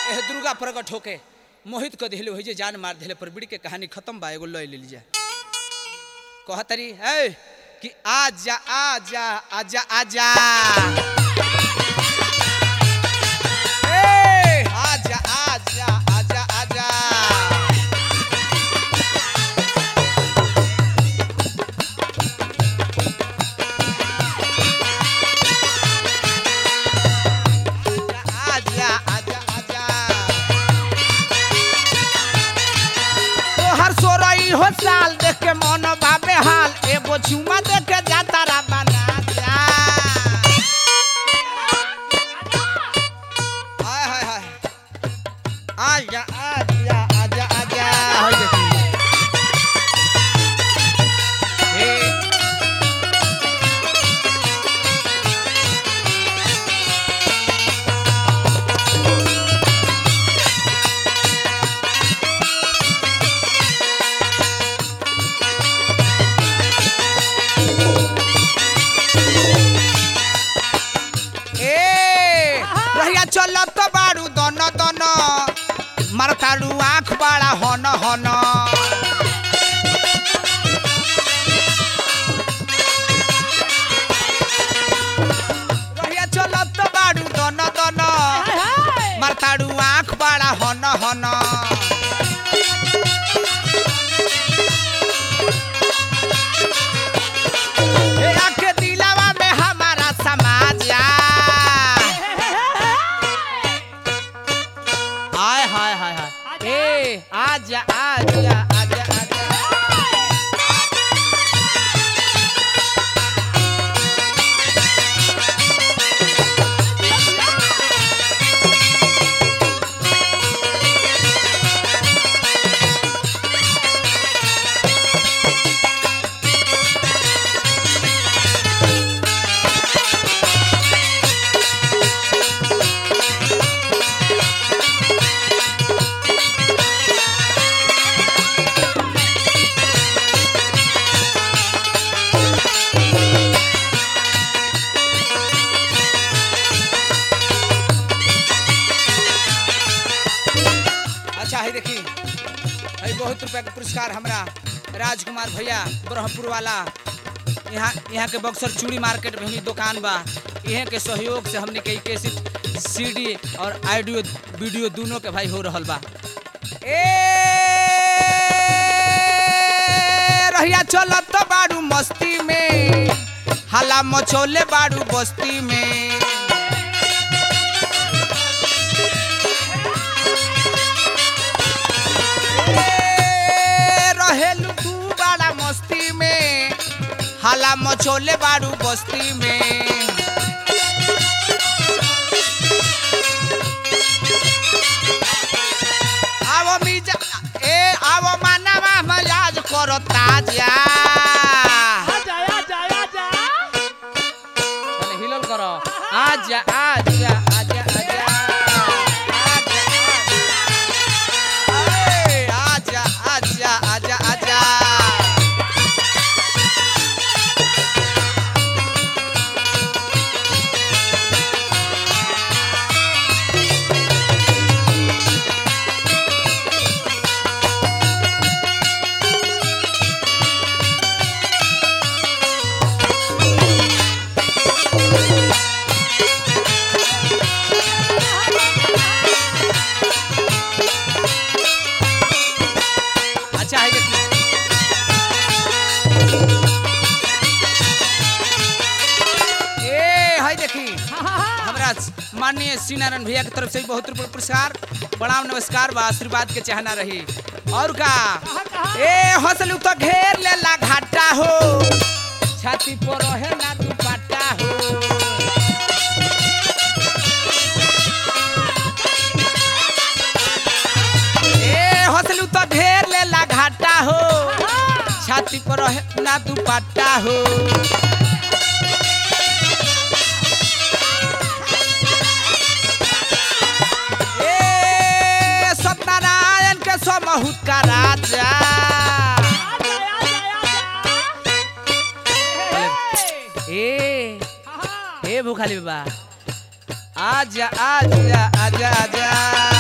एह दुर्गा प्रकट होके मोहित क दिले हो जे जान मार दिले पर बिड़ी के कहानी खत्म बा एगो लय ले लीजिए कहतरी है कि आजा आजा आजा आजा ए आजा आजा आजा आजा आजा आजा आजा तोहर सोरई हो साल देख के मन बाबे हाल एगो चुमा देख के जाता रा बना जा हाय हाय हाय आजा आजा आजा आजा होय देखी हे ए रहिया चलत तो बारू दन दन मारतारू आँख बाड़ा हन हन रहिया चलत तो बारू दन दन मारतारू आँख बाड़ा हन हन ए आके दिलावा में हमारा समाज आ हाय हाय हाय हाय ए आजा आजा आजा आजा अच्छा है देखी है बहुत रुपया के पुरस्कार हमरा राजकुमार भैया ब्रह्मपुर वाला यहाँ यहाँ के बक्सर चूड़ी मार्केट में ही दुकान बा इहे के सहयोग से हमने के कैसेट सीडी और ऑडियो वीडियो दोनों के भाई हो रहल बा ए रहिया चलत बाड़ू मस्ती में हला मचोले बाड़ू बस्ती में ए, रहेलू तू बड़ा मस्ती में हाला मचोले बाड़ू बस्ती में आवो मिजा ए आवो मानवा मजाज करो ताजा तने हिलल करो आजा आजा आजा आजा आजा ए, आजा आजा आजा आजा अच्छा है देखिए ए है देखी हमरा माननीय श्री नारायण भैया की तरफ से भी बहुत रुपये पुरस्कार प्रणाम नमस्कार बा आशीर्वाद के चाहना रही और का ए हंसलू तो घेर लेला घाटा हो छाती पर रहे ना दुपट्टा हो ए हंसलू तो घेर लेला घाटा हो छाती पर रहे ना दुपट्टा हो ए सत्यनारायण के समहुत का राजा ए ए भूखाली बाबा आजा आजा आजा आजा